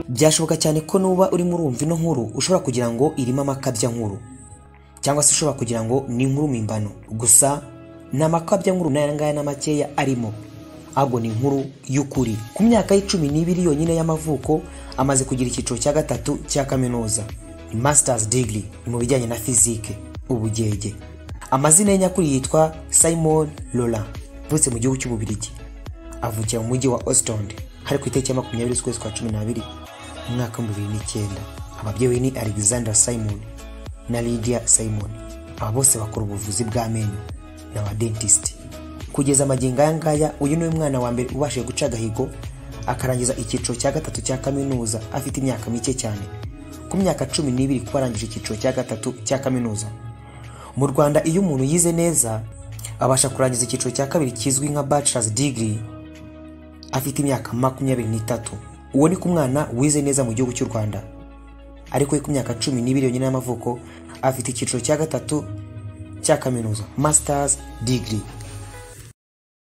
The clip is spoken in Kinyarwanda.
byashoboka cyane ko nuba urimo urumva ino nkuru ushobora kugira ngo irimo amakabya nkuru cyangwa se ushobora kugira ngo ni inkuru mpimbano gusa nta makabya nkuru n'aya ngaya na makeya arimo ahubwo ni inkuru y'ukuri ku myaka y'icumi n'ibiri yonyine y'amavuko amaze kugira icyiciro cya gatatu cya kaminuza ni masters degree ni mu bijyanye na fizike ubugenge amazina ye nyakuri yitwa simon lola avutse mu gihugu cy'ububirigi avukira mu mujyi wa ostond hari ku itariki ya makumyabiri z'ukwezi kwa cumi n'abiri mu mwaka w'ibihumbi bibiri n'icyenda ababyeyi be ni alexander simon na lydia simon aba bose bakora ubuvuzi bw'amenyo ni abadentisti kugeza amagingo aya ngaya uyu ni we mwana wa mbere ubashije guca agahigo akarangiza icyiciro cya gatatu cya kaminuza afite imyaka mike cyane ku myaka cumi n'ibiri kuba arangije icyiciro cya gatatu cya kaminuza mu rwanda iyo umuntu yize neza abasha kurangiza icyiciro cya kabiri kizwi nka bachelor's degree afite imyaka makumyabiri n'itatu uwo ni ku mwana wize neza mu gihugu cy'u rwanda ariko we ku myaka cumi n'ibiri yonyine y'amavuko afite icyiciro cya gatatu cya kaminuza masters degree